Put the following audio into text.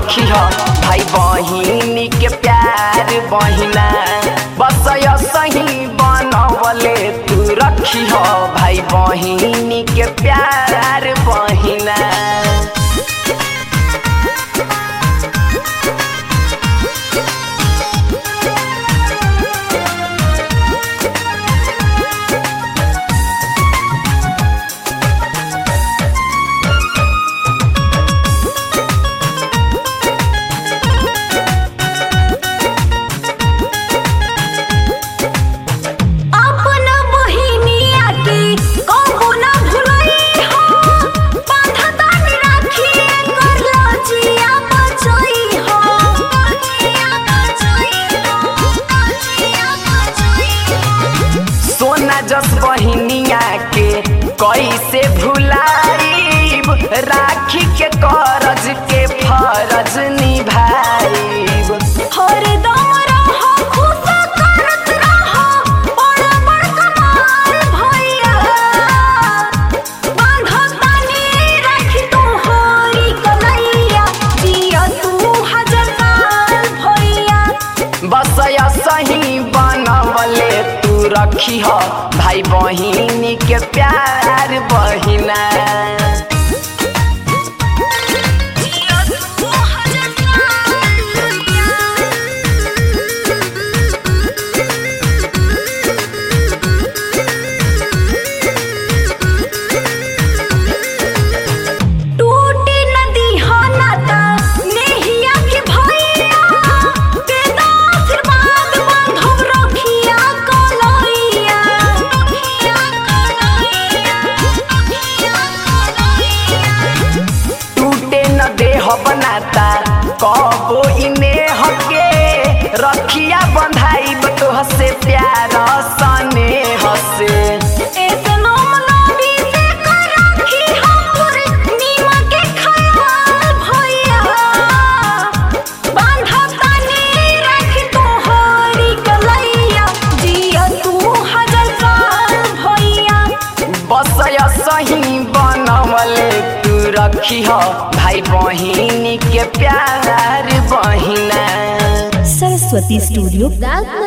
रखी हो भाई बहिनी के प्यार बहिना बस सही बनवले तू रखी हो भाई बहिनी के प्यार बहिना अपन बहिनिया के कबो ना भुलई हो बांधतानी राखी कर लजिया बचई हो लजिया बचई हो लजिया बचई हो सोना जस बहिनिया के कैसे भुलाईब राखी के करज के फरज निभाईब हरदम रहो खुश करत रहो बड़ बड़ कमाल भैया बांधतानी राखी तोहरी कलैया जिया तू हजार साल भैया बस सही बनवले तू रखी हो भाई बहिनी के प्यार बहिना जिया तू हजार साल भैया टूटी नदी हो नाता नेहिया के भैया तेरा आशीर्वाद बांधव रखिया कलैया रखिया कलैया रखिया कलैया टूटे न देह बनाता कबो इने हके रखिया बंधाइब तोह से प्यार सने हसे ऐसनो मनोबी से कर रखी हमर नीमा के ख्याल भैया बांधतानी रख तोहरी कलैया जिया तू हजार साल भैया बस सही बनवले तू रखी हो भाई बहिनी के प्यार बहिना सरस्वती स्टूडियो